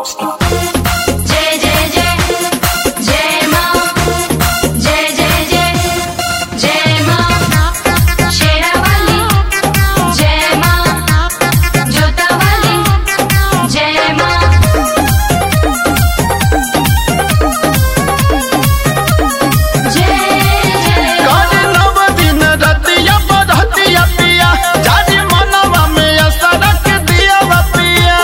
जय जय जय जय माँ जय जय जय जय माँ शेरावाली जय माँ जोतावाली जय माँ जय जय काली नव दिन रतिया बरहतिया पिया जाजी मनवा में असरक दिया पिया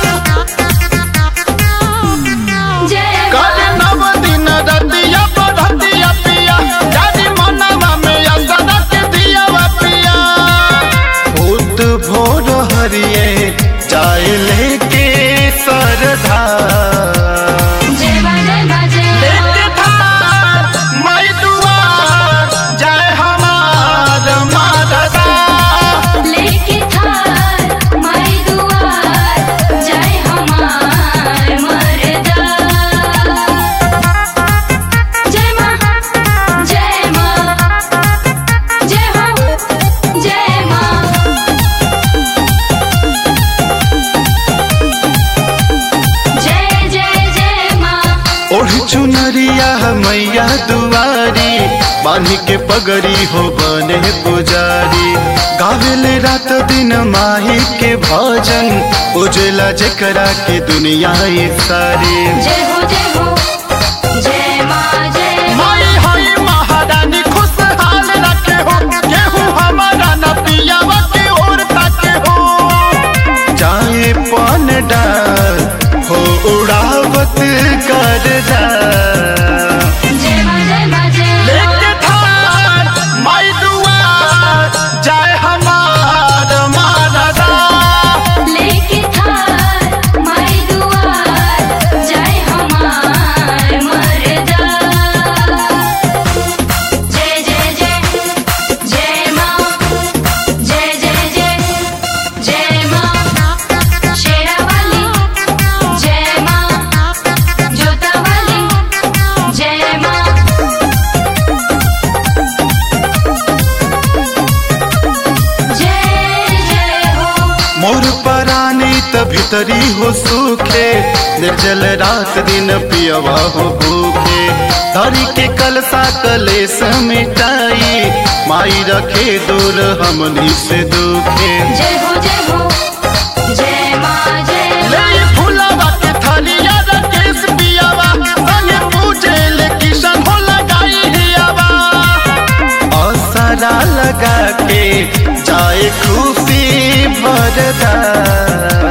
जय काली नव दिन रतिया बरहतिया पिया जाजी मनवा में असरक दिया पिया भूत भोर हरिए जाए लेके सरधा जय माँ जय माँ जय लेके थार मई दुआर जय हमार मारदा लेके थार माई दुआर जय हमार मरदा जय माँ जय माँ जय हो जय माँ जय जय जय माँ ओढ़ चुनरिया मैया दुआरी बांधी के पगड़ी हो बने पुजारी गावेले रात दिन माही के भजन उजला जकरा के दुनिया ये सारी जय हो जय हो जय माँ जय माई हई महारानी खुशहाल रखे हो केहू हमारा न पियावा के ओर ताके हो जाए पन डाल हो उड़ावत कर जा जय माँ जय माँ जय लेके थार माई दुआर जाए हमार मारदा लेके थार माई दुआर जय हमार मरदा जय जय जय जय माँ जय जय जय जय माँ शेरावाली जय माँ जोतावाली जय माँ जय जय हो मोर परानी त भीतरी हो सूखे निर्जल रात दिन पियवा हो भूखे धरी के कलसा कलेस मिटाई माई रखे दूर हमनी से दुखे जय हो जय हो जय माँ जय ले फुलावा के थालिया रकेश पियावा संगे पूजे ले किशन हो लगाई हियावा असरा लगा के जाए खुशी भरदा